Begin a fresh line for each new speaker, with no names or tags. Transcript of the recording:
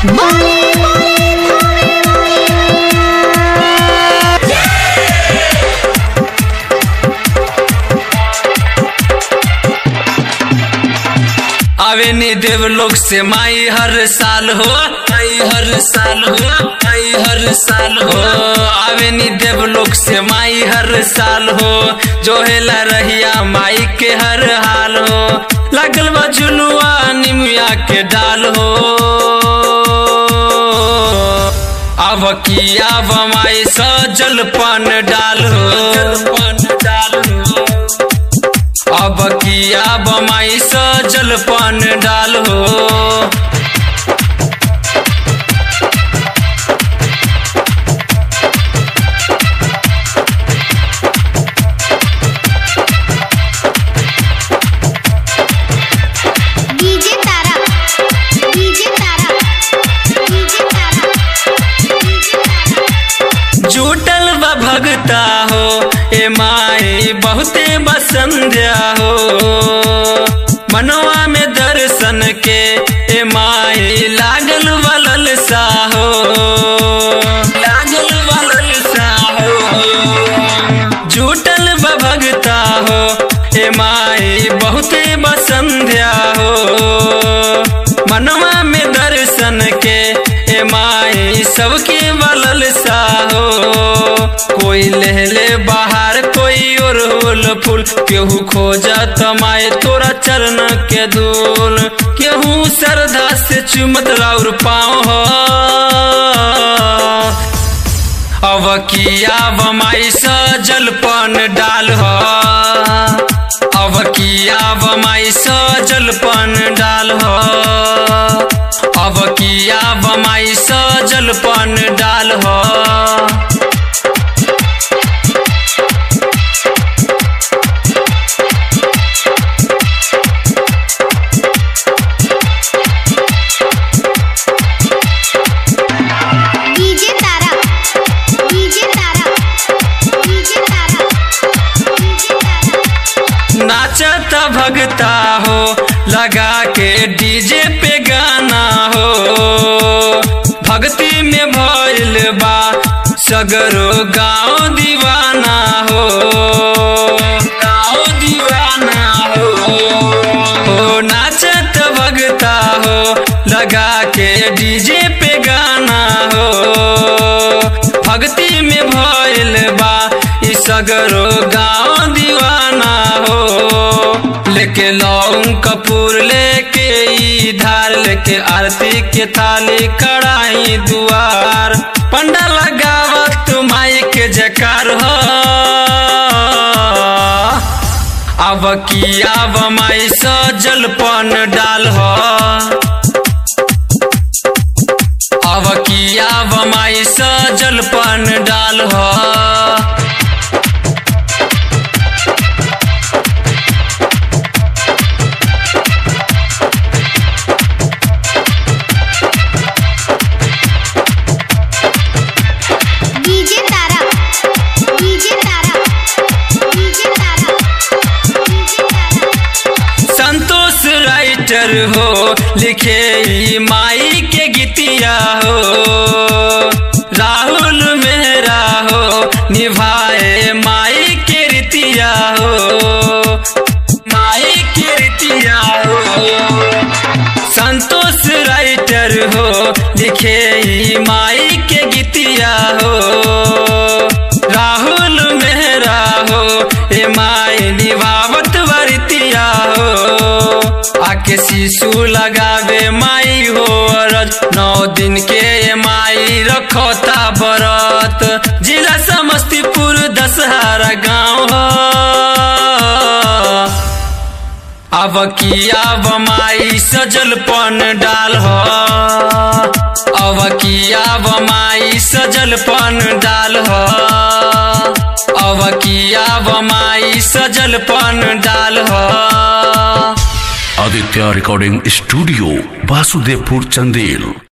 आवे नी देवलोक से माई हर साल हो आई हर साल हो आई हर साल हो आवे नी देवलोक से माई हर साल हो जो हेला रहिया माई के हर हाल हो लागल बा झुलुआ निमिया के डाल हो अब की अब माई सजल पान डाल हो पान डाल हो अब किया बमाई सजल पान डाल हो
DJ Tara DJ Tara DJ Tara DJ Tara
जुटल बा भगता हो ए माई बहुते बसंध्या हो मनवा में दर्शन के ए माई लागल वलल सा हो लागल वलल सा हो जुटल बा भगता हो ए माई बहुते बसंध्या हो मनवा में दर्शन के ए माई सबके बलल सा हो कोई लहले बाहर कोई और होल फूल केहू खोजा तमाए तोरा चरण के धूल केहू श्रद्धा से चुमत राउर पाँव हो अब किया बमाई सजल पान डाल हो अब किया बमाई सजल पान डाल हो अब किया बमाई सजल पान डाल हो
DJ Tara DJ Tara DJ Tara DJ Tara
नाचत भगता हो लगा के डीजे पे गाना हो भक्ति में भइल बा सगरो गाँव दीवाना हो गाँव दीवाना हो हो नाचत भगता हो लगा के डीजे पे गाना हो भक्ति में भइल बा ई सगरो गाँव दीवाना हो लेके लौंग कपूर लेके ई धार लेके आरती के थाली कड़ाई दुआर पंडा लगावत माई के जकार हो अब की अब माई सजल पन डाल हो अब की अब माई सजल पन डाल हो
DJ Tara DJ Tara DJ Tara DJ Tara
Santosh writer हो लिखे ई माई के गीतिया हो राहुल मेहरा हो निभाए माई के रीतिया हो माई के रीतिया हो संतोष राइटर हो लिखे ई माई के गीतिया हो राहुल मेहरा हो ए माई निभावत वरतिया हो आके शिशु लगावे माई हो अरज नौ दिन के ए माई रखोता बरत जिला समस्तीपुर दशहरा गाँव हो अब की अब माई सजल पन डाल हो अब की अब माई सजल पन डाल हो अब की अब माई सजल पन डाल हो
आदित्य रिकॉर्डिंग स्टूडियो वासुदेवपुर चंदेल